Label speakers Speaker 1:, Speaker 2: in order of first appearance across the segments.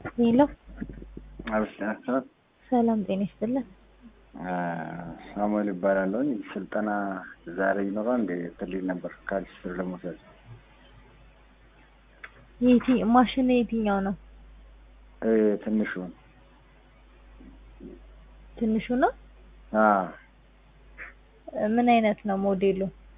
Speaker 1: ሄሎ
Speaker 2: አብስናስተት
Speaker 1: ሰላም ጤና ይስጥልን።
Speaker 2: ሳሙኤል ይባላለሁኝ። ስልጠና ዛሬ ይኖራል እንደ ትልል ነበር ከአዲስ ስር ለመውሰድ
Speaker 1: የቲ ማሽን የትኛው ነው?
Speaker 2: እ ትንሹ
Speaker 1: ትንሹ ነው?
Speaker 2: አ
Speaker 1: ምን አይነት ነው ሞዴሉ?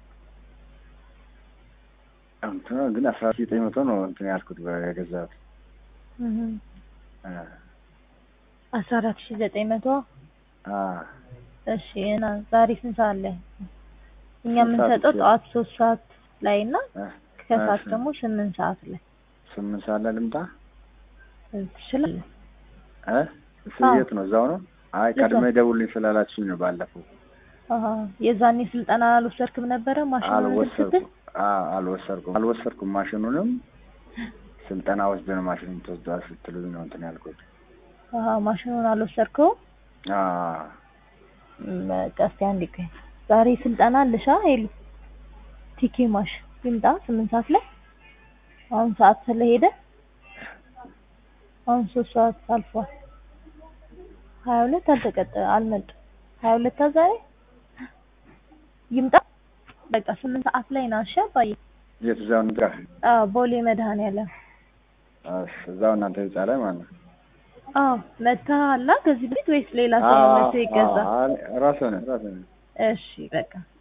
Speaker 2: እንትን ግን አስራ ዘጠኝ መቶ ነው እንትን ያልኩት የገዛሁት
Speaker 1: እህ
Speaker 2: አ
Speaker 1: አስራ አራት ሺህ ዘጠኝ መቶ
Speaker 2: አ
Speaker 1: እሺ እና ዛሬ ስንት ሰዓት ላይ? እኛ
Speaker 2: ስንት ሰዓት
Speaker 1: የምንሰጠው
Speaker 2: ይችላል?
Speaker 1: ጠዋት ሶስት ሰዓት ላይ እና
Speaker 2: አ
Speaker 1: ከሰዓት
Speaker 2: እሺ።
Speaker 1: ደግሞ ስምንት ሰዓት ላይ
Speaker 2: ስምንት ሰዓት ላይ ልምጣ
Speaker 1: ትችላለህ።
Speaker 2: እ እሱ
Speaker 1: አዎ።
Speaker 2: የት ነው? እዛው ነው? አይ
Speaker 1: እዛው።
Speaker 2: ቀድሜ ደውልኝ ስላላችሁኝ ነው ባለፈው።
Speaker 1: አሀ የዛኔ ስልጠና አልወሰድክም ነበረ ማሽኑን እንትን ስትል?
Speaker 2: አልወሰድኩም። አ አልወሰድኩም አልወሰድኩም ማሽኑንም ስልጠና ወስደን ማሽኑን ተወስዷል ስትሉኝ ነው እንትን ያልኩት።
Speaker 1: አሀ ማሽኑን አልወሰድከውም?
Speaker 2: አ
Speaker 1: በቃ እስኪ አንዴ ቆይ። ዛሬ ስልጠና አለሻ ሄሉ ቲኬ ማሽ ይምጣ ስምንት ሰዓት ላይ አሁን ሰዓት ስለሄደ አሁን ሶስት ሰዓት አልፏል። ሀያ ሁለት አልተቀጠ አልመጡም። ሀያ ሁለት ዛሬ ይምጣ በቃ ስምንት ሰዓት ላይ ና እሺ አባዬ።
Speaker 2: የት እዛው ንጥራ
Speaker 1: አዎ ቦሌ መድኃኒዓለም
Speaker 2: እሺ፣ እዛው እናንተ ህንጻ ላይ ማለት ነው።
Speaker 1: አዎ መጥተሃል ከዚህ በፊት ወይስ ሌላ ሰው ነው መጥቶ የገዛ?
Speaker 2: ራስህ ነህ ራስህ ነህ።
Speaker 1: እሺ በቃ